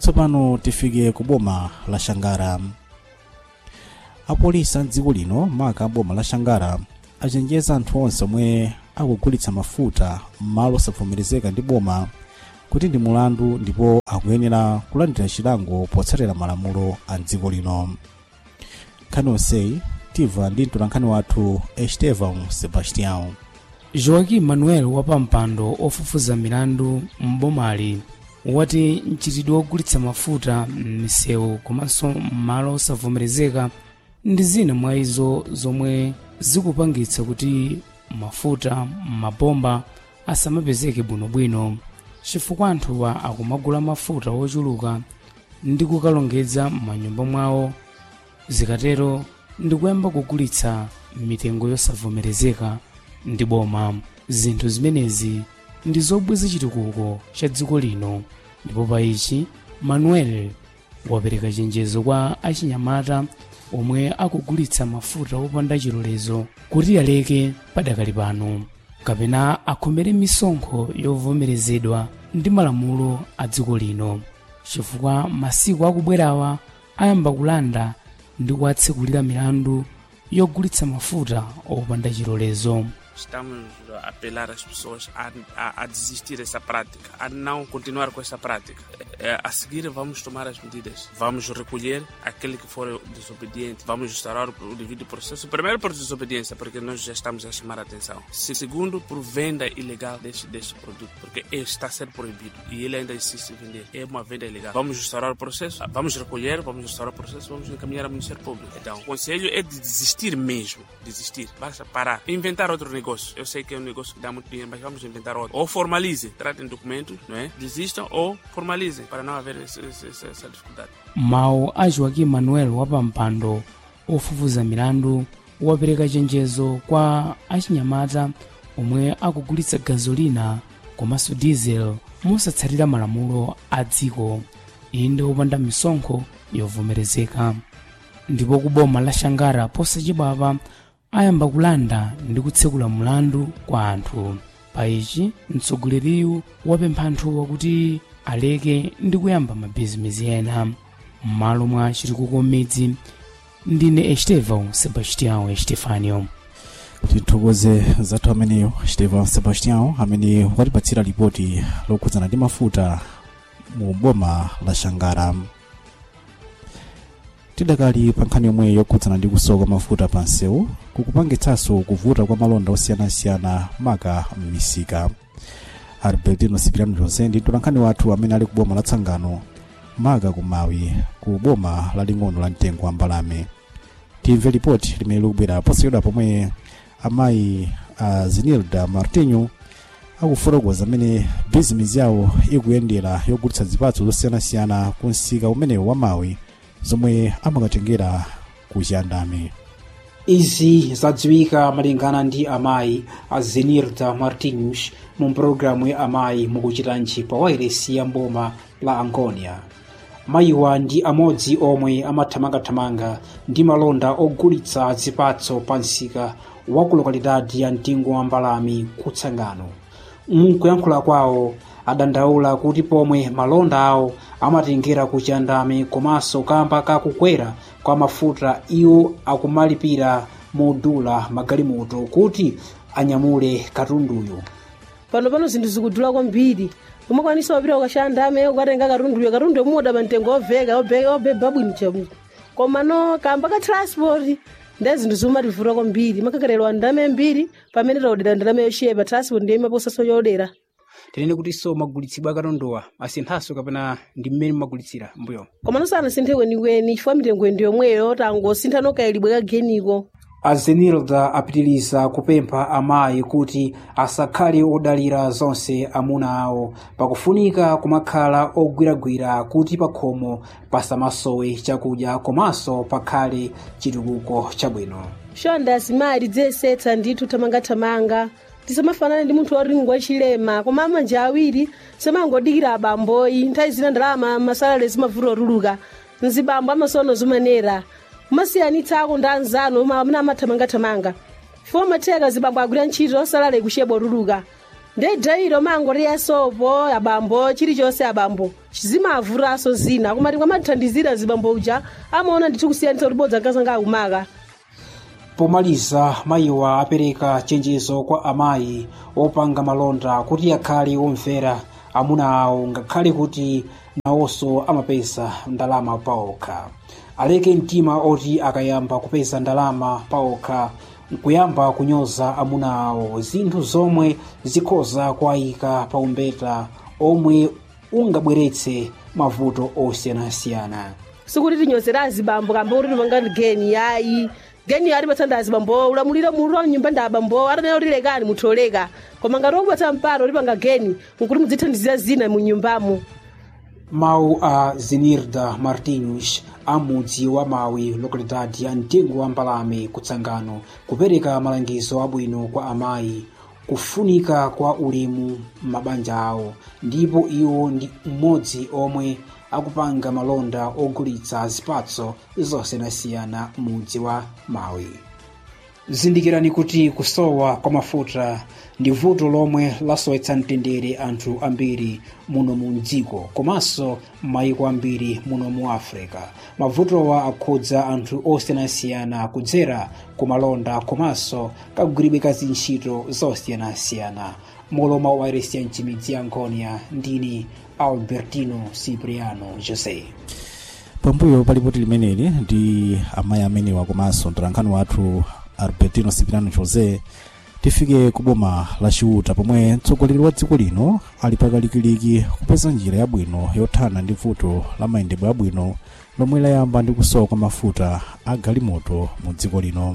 tsopano tifike ku boma la shangara apolisi a dziko lino maka boma la shangara achenjeza anthu onse omwe akugulitsa mafuta m'malo osavomerezeka ndi boma kuti ndi mulandu ndipo akuyenera kulandira chilango potsatira malamulo a dziko lino nkhani onseyi timva ndi mtolankhani wathu estevan sebastião joaquim manuel wapampando ofufuza milandu m'bomali wati mchitidwe wogulitsa mafuta m'misewu komanso m'malo osavomerezeka ndi zina mwa izo zomwe zikupangitsa kuti mafuta m'mabomba asamapezeke bwinobwino chifukwa anthuwa akumagula mafuta wochuluka ndi kukalongedza m'manyumba mwawo zikatero ndikuyamba kugulitsa mitengo yosavomerezeka ndi boma zinthu zimenezi ndi zobweza chitukuko cha dziko lino ndipo pa ichi manuel wapereka chenjezo kwa achinyamata omwe akugulitsa mafuta opanda chilolezo kuti aleke padakali pano kapena akhomere misonkho yovomerezedwa ndi malamulo a dziko lino chifukwa masiku akubwerawa ayamba kulanda ndi kuwatsekulira milandu yogulitsa mafuta opanda chilolezo Estamos a apelar as pessoas a, a, a desistir dessa prática, a não continuar com essa prática. Eh, A seguir, vamos tomar as medidas. Vamos recolher aquele que for desobediente. Vamos instaurar o devido processo. Primeiro, por desobediência, porque nós já estamos a chamar a atenção. Se- Segundo, por venda ilegal deste, deste produto, porque está a ser proibido e ele ainda insiste em vender. É uma venda ilegal. Vamos instaurar o processo, vamos recolher, vamos instaurar o processo, vamos encaminhar ao Ministério Público. Então, o conselho é de desistir mesmo. Desistir. Basta parar. Inventar outro negócio. Eu sei que é um negócio que dá muito dinheiro, mas vamos inventar outro. Ou formalize. Tratem documentos, não é? Desistam ou formalizem, para não haver esse- esse- essa, essa dificuldade. mawu a joaquim manuel wapampando ofufuza milandu wapereka chenjezo kwa achinyamata omwe akugulitsa gazolina komanso diesel mosatsatira malamulo a dziko iyi ndi opanda misonkho yovomerezeka ndipo ku boma la shangara posachedwapa ayamba kulanda ndi kutsekula mlandu kwa anthu pa ichi mtsogoleriyu wapempha anthuwa kuti aleke ndi kuyamba mabhizinesi ena m'malo mwa chitukuko m'midzi ndine estevão sebastião estefanio tithokoze zathu ameneyo estevan sebastião amene watipatsira ripoti lokhudzana ndi mafuta mu boma la shangara tidakali pa nkhani yomwe yokhudzana ndi kusowa kwa mafuta pa msewu kukupangitsanso kuvuta kwa malonda osiyanasiyana maka m'misika albertino sipiriano jose ndi mtolankhani wathu amene ali ku boma la tsangano maka kumawi ku boma laling'ono la mtengo wa mbalame timve ripoti limene likubwera posachedwa pomwe amayi a zenilda martinho akufotokoza amene bizinesi yawo ikuyendera yogulitsa zipatso zosiyanasiyana ku msika umenewu wa mawi zomwe amakatengera ku chiyandame izi zadziwika malingana ndi amayi a zenirda martinus mu pulogalamu ya amayi mukuchitanji pa wairesi ya mboma la angonia mayiwa ndi amodzi omwe amathamangathamanga ndi malonda ogulitsa zipatso pa msika wa ku lokalidadi ya mtengo wa mbalame kutsangano mkuyankhula kwawo adandaula kuti pomwe malonda awo amatengera ku chiyandame komanso kamba kakukwera kwa mafuta iwo akumalipira modula magalimoto kuti anyamule katunduyo pano pano zinthu zikudula kwambiri umakwanisa wapita ukashandame ukatenga katunduyo katunduyo mumoda pa mtengo obveka obveka obeba bwino chabu koma no kamba ka transport ndiye zinthu zimativuta kwambiri makakererwa ndame mbiri pamene taudera ndalama yochepa transport ndiye imaposaso yodera tinene kutinso magulitsidwe akatunduwa asinthanso kapena ndi mmene mumagulitsira mbuyo koma nosana sinthe kwenikweni chifukwa mitengo ndi yomweyo tangosintha nokayilibwe kageniko azenilda apitiriza kupempha amayi kuti asakhale odalira zonse amuna awo pakufunika kumakhala ogwiragwira kuti pakhomo pasamasowe chakudya komanso pakhale chitukuko chabwino shonda azimayi tidziyesetsa ndithu thamangathamanga tisamafanane ndi munthu waringwa chilema koma amanja awiri samangodikira abamboyi nthawi zina ndalama masalale zimavuta otuluka mzibambo amasono zimanera kumasiyanitsako ndi anzanu amene amathamangathamanga chifukwa matheka zibambo agwira ntchito osalale kucheba otuluka ndedhairo mangori yasopo abambo chilichonse abambo zimavuraso zina kumati kwamatithandizira zibambo uja amaona ndithu kusiyanitsa kuti bodza nkazanga akumaka pomaliza mayiwa apereka chenjezo kwa amayi opanga malonda kuti akhale omvera amuna awo ngakhale kuti nawonso amapeza ndalama paokha aleke mtima oti akayamba kupeza ndalama paokha nkuyamba kunyoza amuna awo zinthu zomwe zikhoza kuwayika pa umbeta omwe ungabweretse mavuto osiyanasiyana sikuti tinyozera azibambo kamba kuti tipanga geni yayi geni ali patsanda azibambo ulamuliro mulu wa mnyumba ndi abambo atanayo tilekani mutholeka koma ngati okupatsa mpano ulipanga geni nkuti mudzithandizira zina mu nyumbamo mawu a zenirda martinus amudzi wa mawi localidade ya mtengo wa mbalame kutsangano kupereka malangizo abwino kwa amayi kufunika kwa ulemu m'mabanja awo ndipo iwo ndi mmodzi omwe akupanga malonda ogulitsa zipatso zosiyanasiyana mudzi wa mawi zindikirani kuti kusowa kwa mafuta ndi vuto lomwe lasowetsa mtendere anthu ambiri muno mu dziko komanso m'mayiko ambiri muno mu africa mavutowa akhudza anthu osiyanasiyana kudzera ku malonda komanso kagwiridwe ka zintchito zosiyanasiyana moloma wa iresi ya mchimidzi ya nkhonya ndini albertino cipriano jose pambuyo pa lipoti limeneli ndi amayi amenewa komanso mtolankhani wathu albertino cipriano jose tifike ku boma la chiuta pomwe mtsogoleri wa dziko lino ali pakalikiliki kupeza njira yabwino yothana ndi vuto la mayendedwe abwino lomwe layamba ndi kusowa kwa mafuta a galimoto mu dziko lino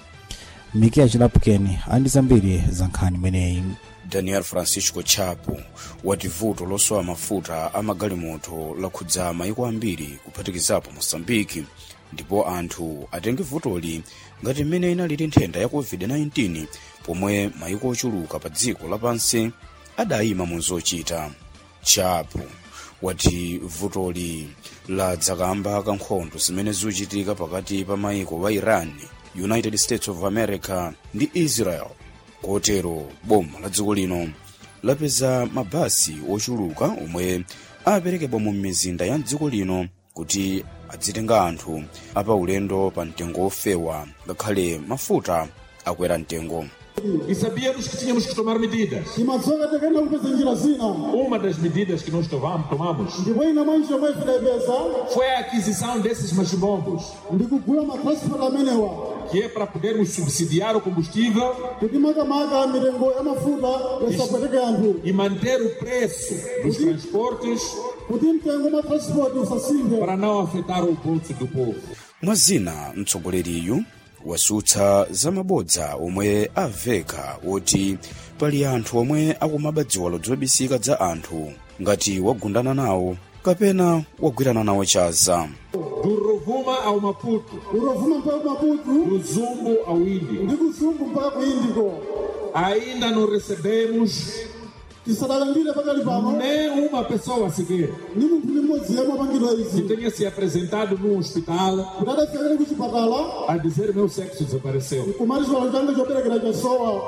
mikiya chilapukeni ali ndi zambiri za nkhani imeneyi daniel francisco chapo wati vuto losowa mafuta a magalimoto lakhudza mayiko ambiri kuphatikizapo mosambiki ndipo anthu atenge vutoli ngati mmene inalili nthenda ya covid-19 pomwe mayiko ochuluka pa dziko lapansi adayima mu zochita chapo wati vutoli ladzakamba kankhondo zimene zikuchitika pakati pa mayiko wa iran united states of america ndi israel kotero boma la dziko lino lapeza mabasi ochuluka omwe aperekedwa mu mizinda ya dziko lino kuti adzitenga anthu apa ulendo pa mtengo ofewa ngakhale mafuta akwera mtengo E sabíamos que tínhamos que tomar medidas. timadzoka takaenda kupedza njira zina Uma das medidas que nós tomamos, tomamos ndipo ina mwa njira omwe tidayipeza foi a aquisição desses machibombos, ndi kugula matransport amenewa que é para podermos subsidiar o combustível kuti makamaka mitengo ya mafuta yasapweteke anthu e manter o preço dos transportes kuti mtengo wa matransport usasinthe para não afetar o bolso do povo. mwa zina mtsogoleriyu wasutsa zamabodza omwe aveka woti pali anthu omwe akumaba dziwalo zobisika za anthu ngati wagundana nawo kapena wagwirana nawo chaza Do Rovuma ao Maputo, urovuma mpaka ku maputu do Zumbo ao Índio. ndi kuzumbu mpaka ku indiko Ainda não recebemos tisadalandire pakali pano nenhuma pessoa sequer ni munthu ndi mmodzi yemwe apangidwa que izi tenha se apresentado num hospital kuti adafikakale ku chipatala a dizer meu sexo desapareceu. kumati chiwalo changa choperekera chasowa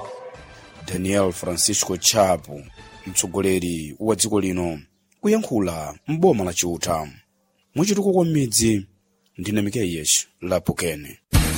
daniel francisco chapo mtsogoleri wa dziko lino kuyankhula m'boma la chiuta muchituko kwa m'midzi ndine mikeyesh lapukene